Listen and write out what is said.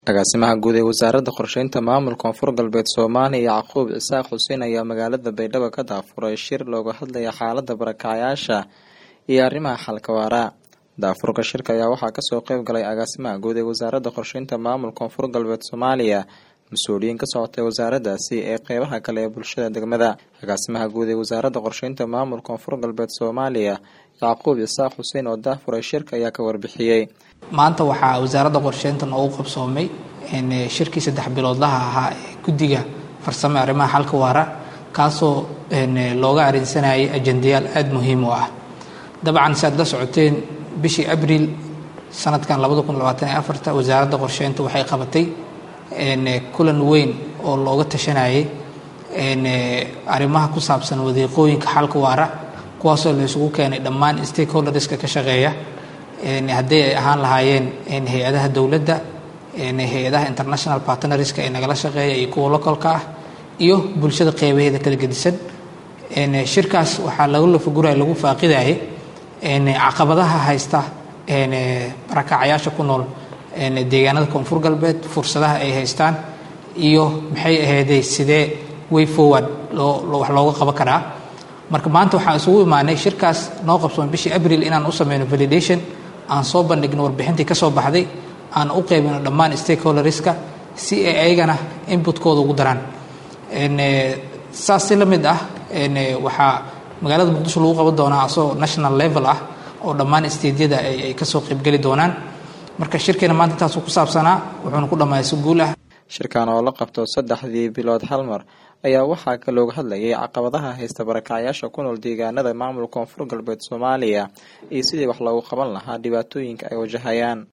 agaasimaha guud ee wasaaradda qorsheynta maamulka koonfur galbeed soomaaliya yacquub cisaaq xuseen ayaa magaalada baydhabo ka daafuray shir looga hadlaya xaalada barakacyaasha iyo arrimaha xalka waara daafurka shirka ayaa waxaa kasoo qeyb galay agaasimaha guud ee wasaaradda qorsheynta maamulka koonfur galbeed soomaaliya mas-uuliyiin ka socotay wasaaradaasi ee qeybaha kale ee bulshada degmada agaasimaha guud ee wasaaradda qorsheynta maamulka koonfur galbeed soomaaliya yacquub cisaaq xuseen oo daafuray shirka ayaa ka warbixiyey maanta waxaa wasaaradda qorsheynta noogu qabsoomay shirkii saddex biloodlaha ahaa ee guddiga farsame arrimaha xalka waara kaasoo looga arinsanayay ajendayaal aada muhiim u ah dabcan si aad la socoteen bishii abriil sanadkan wasaaradda qorsheynta waxay qabatay kulan weyn oo looga tashanayay arrimaha ku saabsan wadiiqooyinka xalka waara kuwaasoo la isugu keenay dhammaan stakeholderska ka shaqeeya haddii ay ahaan lahaayeen hay-adaha dowladda hay-adaha international partnerska ee nagala shaqeeya iyo kuwa localka ah iyo bulshada qeybaheeda kala gedisan shirkaas waxaa lagu lafaguraya lagu faaqidayay caqabadaha haysta barakacyaasha ku nool deegaanada koonfur galbeed fursadaha ay haystaan iyo maxay ahayday sidee way forward wax looga qaban karaa marka maanta waxaan isugu imaanay shirkaas noo qabsoon bishii abril inaan u sameyno validation aan soo bandhigno warbixintii ka soo baxday aan u qeybino dhammaan stakeholderska si ay ayagana inputkooda ugu daraan saas si la mid ah waxaa magaalada muqdisho lagu qaban doonaa asagoo national level ah oo dhammaan stediyada ay kasoo qeybgeli doonaan marka shirkeena maanta intaasuu ku saabsanaa wuxuuna ku dhammaaya si guul ah shirkan oo la qabto saddexdii bilood hal mar ayaa waxaa ka looga hadlayay caqabadaha haysta barakacyaasha ku nool deegaanada maamulka koonfur galbeed soomaaliya iyo sidii wax loogu qaban lahaa dhibaatooyinka ay wajahayaan